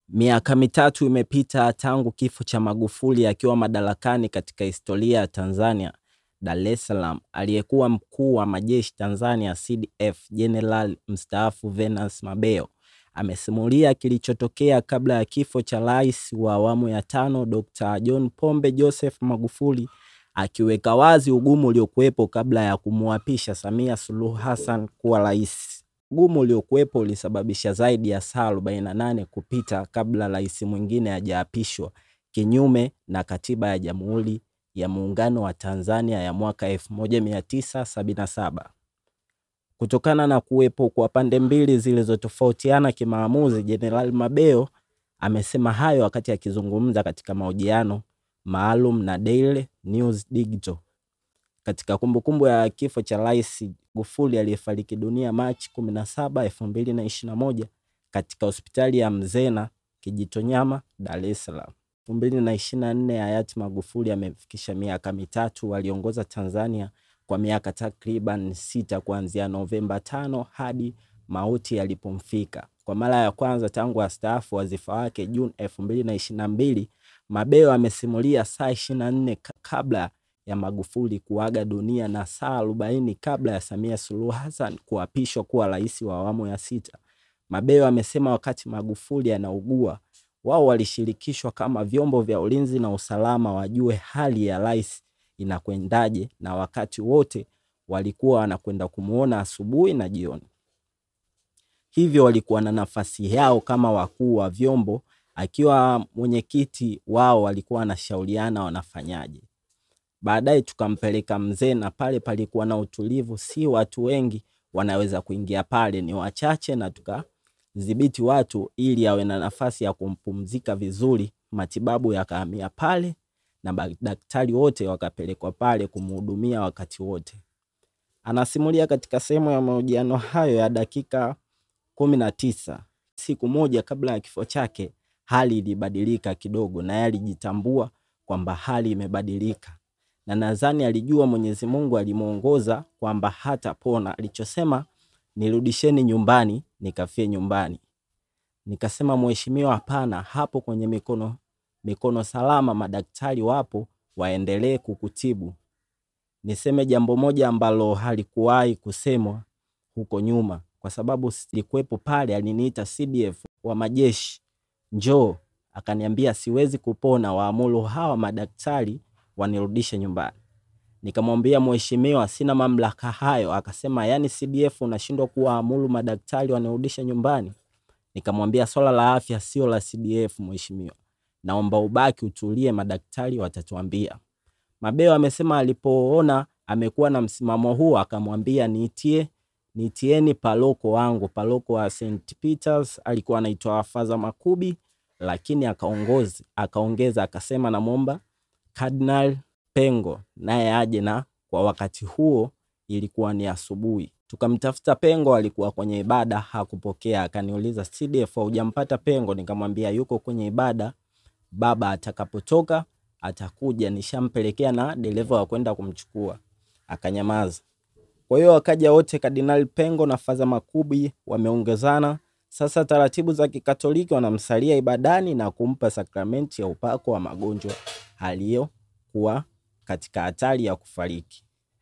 Miaka mitatu imepita tangu kifo cha Magufuli akiwa madarakani katika historia ya Tanzania. Dar es Salaam, aliyekuwa mkuu wa majeshi Tanzania CDF Jenerali mstaafu Venance Mabeyo amesimulia kilichotokea kabla ya kifo cha rais wa awamu ya tano Dr. John Pombe Joseph Magufuli, akiweka wazi ugumu uliokuwepo kabla ya kumwapisha Samia Suluhu Hassan kuwa rais. Ugumu uliokuwepo ulisababisha zaidi ya saa 48 kupita kabla rais mwingine hajaapishwa, kinyume na katiba ya Jamhuri ya Muungano wa Tanzania ya mwaka 1977. Kutokana na kuwepo kwa pande mbili zilizotofautiana kimaamuzi, Jenerali Mabeyo amesema hayo wakati akizungumza katika mahojiano maalum na Daily News Digital katika kumbukumbu ya kifo cha Rais Magufuli aliyefariki dunia Machi 17, 2021 katika hospitali ya Mzena Kijitonyama, Dar es Salaam. 2024 hayati Magufuli amefikisha miaka mitatu. Aliongoza Tanzania kwa miaka takriban sita kuanzia Novemba tano hadi mauti yalipomfika. Kwa mara ya kwanza tangu astaafu wadhifa wake Juni 2022, Mabeyo amesimulia saa 24 kabla ya Magufuli kuaga dunia na saa 40 kabla ya Samia Suluhu Hassan kuapishwa kuwa rais wa awamu ya sita. Mabeyo amesema wakati Magufuli anaugua, wao walishirikishwa kama vyombo vya ulinzi na usalama wajue hali ya rais inakwendaje, na wakati wote walikuwa wanakwenda kumuona asubuhi na jioni. Hivyo walikuwa na nafasi yao kama wakuu wa vyombo, akiwa mwenyekiti wao walikuwa wanashauriana wanafanyaje. Baadaye tukampeleka mzee, na pale palikuwa na utulivu, si watu wengi wanaweza kuingia pale, ni wachache, na tukadhibiti watu ili awe na nafasi ya kumpumzika vizuri. Matibabu yakahamia pale na madaktari wote wakapelekwa pale kumhudumia wakati wote. Anasimulia katika sehemu ya mahojiano hayo ya dakika kumi na tisa, siku moja kabla ya kifo chake hali ilibadilika kidogo, naye alijitambua kwamba hali imebadilika na nadhani alijua Mwenyezi Mungu alimuongoza kwamba hatapona. Alichosema, nirudisheni nyumbani nikafie nyumbani. Nikasema, mheshimiwa, hapana, hapo kwenye mikono mikono salama, madaktari wapo, waendelee kukutibu. Niseme jambo moja ambalo halikuwahi kusemwa huko nyuma, kwa sababu silikuwepo pale. Aliniita CDF wa majeshi, njoo, akaniambia siwezi kupona, waamuru hawa madaktari wanirudishe nyumbani. Nikamwambia mheshimiwa, sina mamlaka hayo. Akasema yani CDF unashindwa kuwaamuru madaktari wanirudishe nyumbani? Nikamwambia swala la afya sio la CDF mheshimiwa, naomba ubaki utulie, madaktari watatuambia. Mabeyo amesema alipoona amekuwa na msimamo huo, akamwambia niitie niitieni paroko wangu. Paroko wa St Peters alikuwa anaitwa Faza Makubi, lakini akaongoza akaongeza akasema, namwomba Cardinal Pengo naye aje, na kwa wakati huo ilikuwa ni asubuhi. Tukamtafuta Pengo, alikuwa kwenye ibada, hakupokea. Akaniuliza, CDF hujampata Pengo? Nikamwambia yuko kwenye ibada, baba atakapotoka atakuja, nishampelekea na dereva wa kwenda kumchukua. Akanyamaza. Kwa hiyo wakaja wote, Kardinali Pengo na Faza Makubi wameongezana. Sasa taratibu za Kikatoliki wanamsalia ibadani na kumpa sakramenti ya upako wa magonjwa aliyokuwa katika hatari ya kufariki.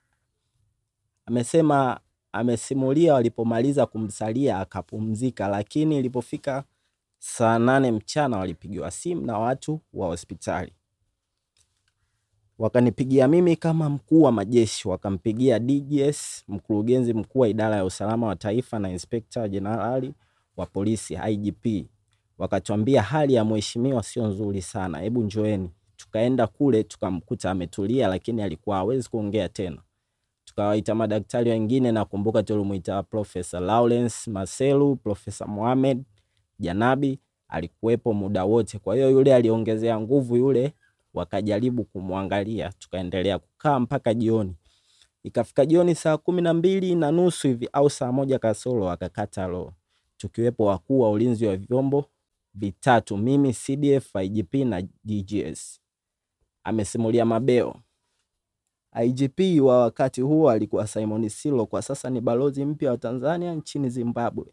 Amesema amesimulia walipomaliza kumsalia akapumzika, lakini ilipofika saa nane mchana walipigiwa simu na watu wa hospitali, wakanipigia mimi kama mkuu wa majeshi, wakampigia DGS, mkurugenzi mkuu wa idara ya usalama wa taifa, na inspekta jenerali wa polisi IGP, wakatuambia hali ya mheshimiwa sio nzuri sana, hebu njoeni tukaenda kule tukamkuta ametulia, lakini alikuwa hawezi kuongea tena. Tukawaita madaktari wengine, nakumbuka tulimuita Profesa Lawrence Maselu, Profesa Mohamed Janabi alikuwepo muda wote. Kwa hiyo yule aliongezea nguvu yule, wakajaribu kumwangalia, tukaendelea kukaa mpaka jioni. Ikafika jioni saa kumi na mbili na nusu hivi au saa moja kasoro akakata roho, tukiwepo wakuu wa ulinzi wa vyombo vitatu, mimi CDF, IGP na DGS. Amesimulia Mabeyo. IGP wa wakati huo alikuwa Simon Silo, kwa sasa ni balozi mpya wa Tanzania nchini Zimbabwe.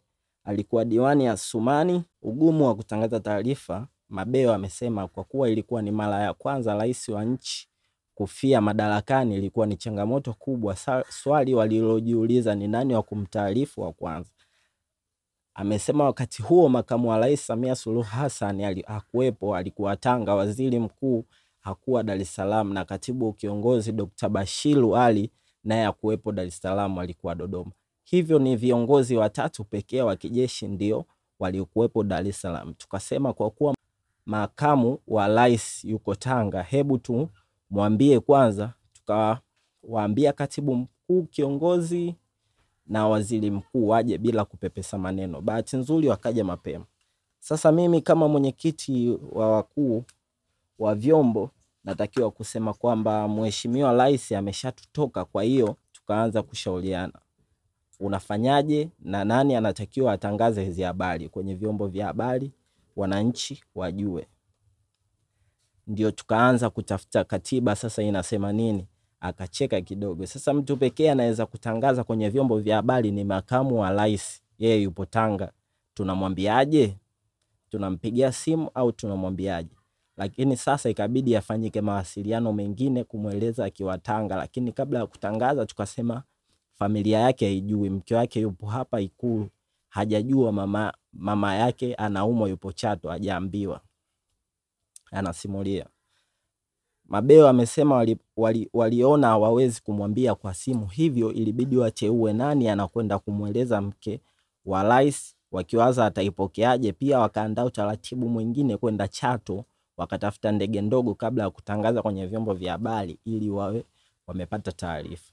alikuwa diwani ya Sumani. Ugumu wa kutangaza taarifa, Mabeo amesema kwa kuwa ilikuwa ni mara ya kwanza rais wa nchi kufia madarakani, ilikuwa ni changamoto kubwa. Sa- Swali walilojiuliza ni nani wa kumtaarifu wa kwanza. Amesema wakati huo makamu wa rais Samia Suluhu Hassan ali- hakuwepo, alikuwa Tanga. Waziri mkuu hakuwa Dar es Salaam, na katibu kiongozi Dr. Bashiru Ali naye hakuwepo Dar es Salaam, alikuwa Dodoma. Hivyo ni viongozi watatu pekee wa kijeshi ndio waliokuwepo Dar es Salaam. Tukasema kwa kuwa makamu wa rais yuko Tanga, hebu tumwambie kwanza. Tukawaambia katibu mkuu kiongozi na waziri mkuu waje bila kupepesa maneno. Bahati nzuri wakaja mapema. Sasa mimi kama mwenyekiti wa wakuu wa vyombo natakiwa kusema kwamba mheshimiwa rais ameshatutoka, kwa hiyo tukaanza kushauriana unafanyaje na nani anatakiwa atangaze hizi habari kwenye vyombo vya habari, wananchi wajue. Ndio tukaanza kutafuta katiba sasa inasema nini. Akacheka kidogo. Sasa mtu pekee anaweza kutangaza kwenye vyombo vya habari ni makamu wa rais, yeye yupo Tanga. Tunamwambiaje? Tunampigia simu au tunamwambiaje? Lakini sasa ikabidi afanyike mawasiliano mengine kumweleza akiwa Tanga, lakini kabla ya kutangaza tukasema familia yake haijui, mke wake yupo hapa Ikulu, hajajua mama, mama yake anaumwa, yupo Chato, hajaambiwa. Anasimulia Mabeo amesema wali, wali, waliona hawawezi kumwambia kwa simu, hivyo ilibidi wateue nani anakwenda kumweleza mke wa rais, wakiwaza ataipokeaje. Pia wakaandaa utaratibu mwingine kwenda Chato, wakatafuta ndege ndogo kabla ya kutangaza kwenye vyombo vya habari ili wawe wamepata taarifa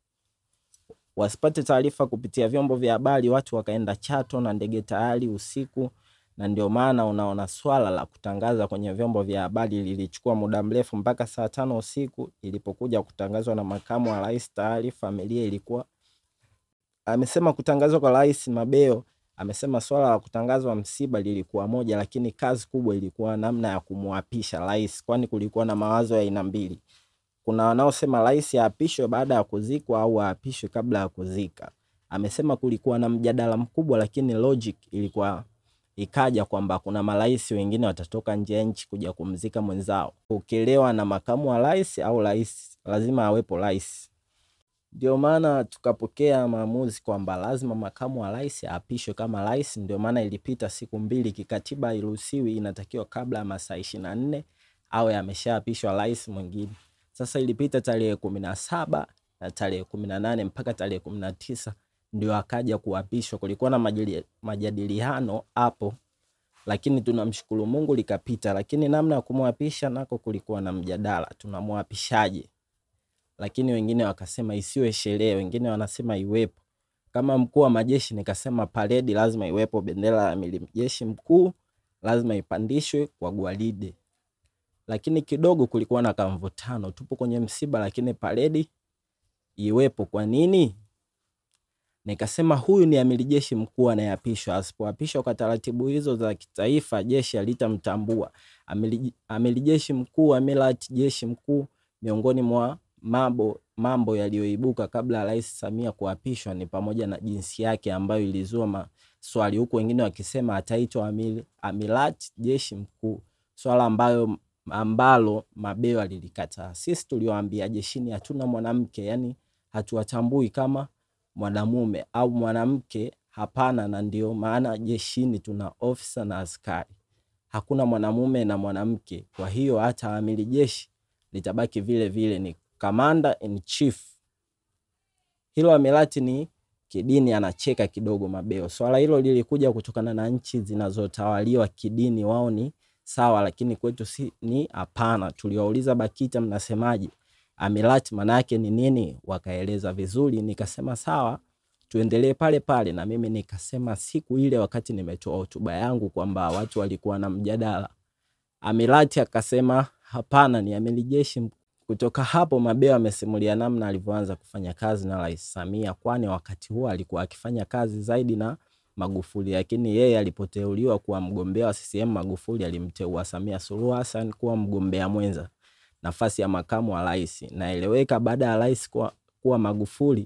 wasipate taarifa kupitia vyombo vya habari, watu wakaenda Chato na ndege tayari usiku, na ndio maana unaona swala la kutangaza kwenye vyombo vya habari lilichukua muda mrefu mpaka saa tano usiku ilipokuja kutangazwa na makamu wa rais, tayari familia ilikuwa. Amesema kutangazwa kwa rais Mabeo amesema swala la kutangazwa msiba lilikuwa moja, lakini kazi kubwa ilikuwa namna ya kumwapisha rais, kwani kulikuwa na mawazo ya aina mbili kuna wanaosema rais aapishwe baada ya kuzikwa au aapishwe kabla ya kuzika. Amesema kulikuwa na mjadala mkubwa, lakini logic ilikuwa ikaja kwamba kuna marais wengine watatoka nje ya nchi kuja kumzika mwenzao, ukelewa na makamu wa rais au rais, lazima awepo rais. Ndio maana tukapokea maamuzi kwamba lazima makamu wa rais aapishwe kama rais. Ndio maana ilipita siku mbili, kikatiba iruhusiwi, inatakiwa kabla ya masaa ishirini na nne awe ameshaapishwa rais mwingine. Sasa ilipita tarehe kumi na saba na tarehe kumi na nane mpaka tarehe kumi na tisa ndio akaja kuapishwa. Kulikuwa na majali- majadiliano hapo, lakini tunamshukuru Mungu likapita. Lakini namna ya kumwapisha nako kulikuwa na mjadala, tunamwapishaje? Lakini wengine wakasema isiwe sherehe, wengine wanasema iwepo. Kama mkuu wa majeshi nikasema paredi lazima iwepo, bendera ya amiri jeshi mkuu lazima ipandishwe kwa gwaride lakini kidogo kulikuwa na kamvutano. Tupo kwenye msiba, lakini paredi iwepo. Kwa nini? Nikasema huyu ni amiri jeshi mkuu anayeapishwa. Asipoapishwa kwa taratibu hizo za kitaifa, jeshi halitamtambua. Amiri amiri jeshi mkuu, amirat jeshi mkuu, miongoni mwa mambo mambo yaliyoibuka kabla ya Rais Samia kuapishwa ni pamoja na jinsi yake ambayo ilizua maswali, huku wengine wakisema ataitwa amir, amirat jeshi mkuu, swala ambayo ambalo Mabeo alilikataa. Sisi tulioambia jeshini hatuna mwanamke, yani hatuwatambui kama mwanamume au mwanamke, hapana. Na ndio maana jeshini tuna ofisa na askari, hakuna mwanamume na mwanamke. Kwa hiyo hata amiri jeshi litabaki vile vile, ni commander in chief. Hilo amirati ni kidini. Anacheka kidogo Mabeo. Swala hilo lilikuja kutokana na nchi zinazotawaliwa kidini, wao ni sawa lakini kwetu si ni hapana. Tuliwauliza BAKITA, mnasemaje amirati maana yake ni nini? Wakaeleza vizuri, nikasema sawa, tuendelee pale pale. Na mimi nikasema siku ile wakati nimetoa hotuba yangu kwamba watu walikuwa na mjadala, amirati akasema hapana, ni amiri jeshi. Kutoka hapo Mabeo amesimulia namna alivyoanza kufanya kazi na Rais Samia, kwani wakati huo alikuwa akifanya kazi zaidi na Magufuli, lakini yeye alipoteuliwa kuwa mgombea wa CCM, Magufuli alimteua Samia Suluhu Hassan kuwa mgombea mwenza nafasi ya makamu wa rais. Naeleweka baada ya rais kuwa, kuwa Magufuli,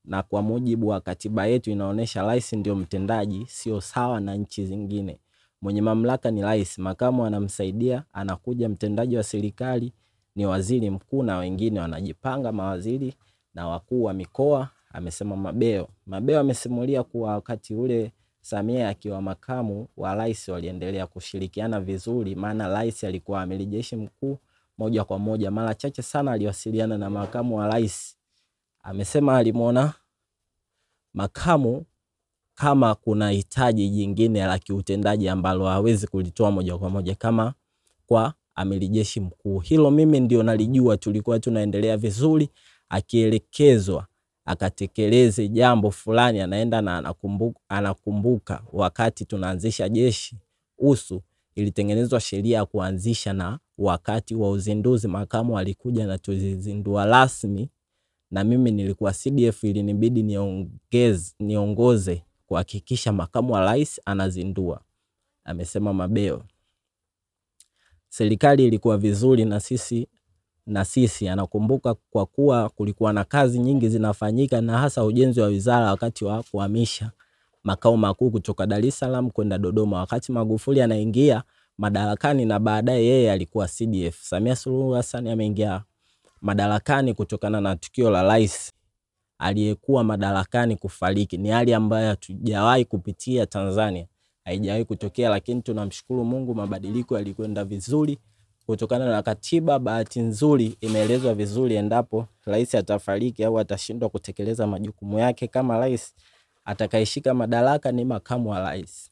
na kwa mujibu wa katiba yetu inaonyesha rais ndio mtendaji, sio sawa na nchi zingine. Mwenye mamlaka ni rais, makamu anamsaidia, anakuja mtendaji wa serikali ni waziri mkuu na wengine wanajipanga, mawaziri na wakuu wa mikoa, amesema Mabeo. Mabeo amesimulia kuwa wakati ule Samia akiwa makamu wa rais waliendelea kushirikiana vizuri, maana rais alikuwa amiri jeshi mkuu moja kwa moja. Mara chache sana aliwasiliana na makamu wa rais. Amesema alimwona makamu kama kuna hitaji jingine la kiutendaji ambalo hawezi kulitoa moja kwa moja kama kwa amiri jeshi mkuu. Hilo mimi ndio nalijua, tulikuwa tunaendelea vizuri, akielekezwa akatekeleze jambo fulani, anaenda na anakumbuka, anakumbuka wakati tunaanzisha jeshi usu ilitengenezwa sheria ya kuanzisha, na wakati wa uzinduzi makamu alikuja na tuzizindua rasmi, na mimi nilikuwa CDF, ilinibidi niongeze niongoze kuhakikisha makamu wa rais anazindua, amesema Mabeo. Serikali ilikuwa vizuri na sisi na sisi anakumbuka, kwa kuwa kulikuwa na kazi nyingi zinafanyika, na hasa ujenzi wa wizara wakati wa kuhamisha makao makuu kutoka Dar es Salaam kwenda Dodoma, wakati Magufuli anaingia madarakani na baadaye yeye alikuwa CDF. Samia Suluhu Hassan ameingia madarakani kutokana na tukio la rais aliyekuwa madarakani kufariki. Ni hali ambayo hatujawahi kupitia Tanzania, haijawahi kutokea, lakini tunamshukuru Mungu, mabadiliko yalikwenda vizuri kutokana na katiba. Bahati nzuri imeelezwa vizuri, endapo rais atafariki au atashindwa kutekeleza majukumu yake kama rais, atakayeshika madaraka ni makamu wa rais.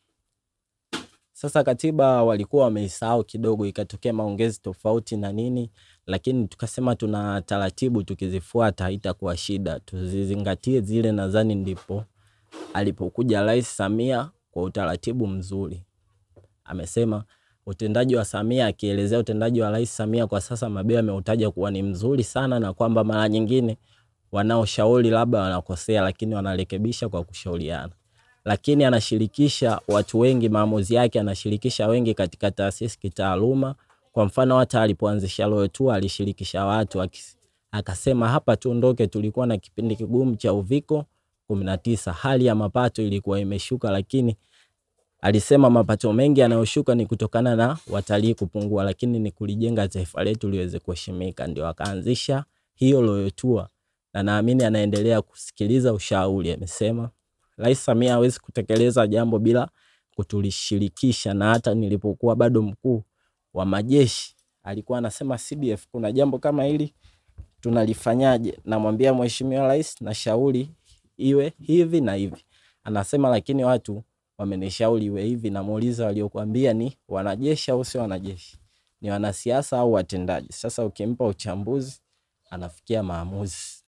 Sasa katiba walikuwa wameisahau kidogo, ikatokea maongezi tofauti na nini, lakini tukasema tuna taratibu, tukizifuata haitakuwa shida, tuzizingatie zile. Nadhani ndipo alipokuja Rais Samia kwa utaratibu mzuri. Amesema utendaji wa Samia, akielezea utendaji wa Rais Samia kwa sasa, Mabeo ameutaja kuwa ni mzuri sana, na kwamba mara nyingine wanaoshauri labda wanakosea, lakini wanarekebisha kwa kushauriana lakini anashirikisha watu wengi, maamuzi yake anashirikisha wengi katika taasisi kitaaluma. Kwa mfano hata alipoanzisha Royal Tour alishirikisha watu, akasema hapa tuondoke, tulikuwa na kipindi kigumu cha uviko 19, hali ya mapato ilikuwa imeshuka, lakini alisema mapato mengi yanayoshuka ni kutokana na watalii kupungua, lakini ni kulijenga taifa letu liweze kuheshimika. Ndio akaanzisha hiyo Royal Tour, na naamini anaendelea kusikiliza ushauri. Amesema Rais Samia hawezi kutekeleza jambo bila kutulishirikisha, na hata nilipokuwa bado mkuu wa majeshi alikuwa anasema CDF, kuna jambo kama hili tunalifanyaje? Namwambia Mheshimiwa Rais, na shauri iwe hivi na hivi. Anasema lakini watu wamenishauri iwe hivi. Namuuliza, waliokuambia ni wanajeshi au sio wanajeshi? Ni wanasiasa au watendaji? Sasa ukimpa uchambuzi anafikia maamuzi.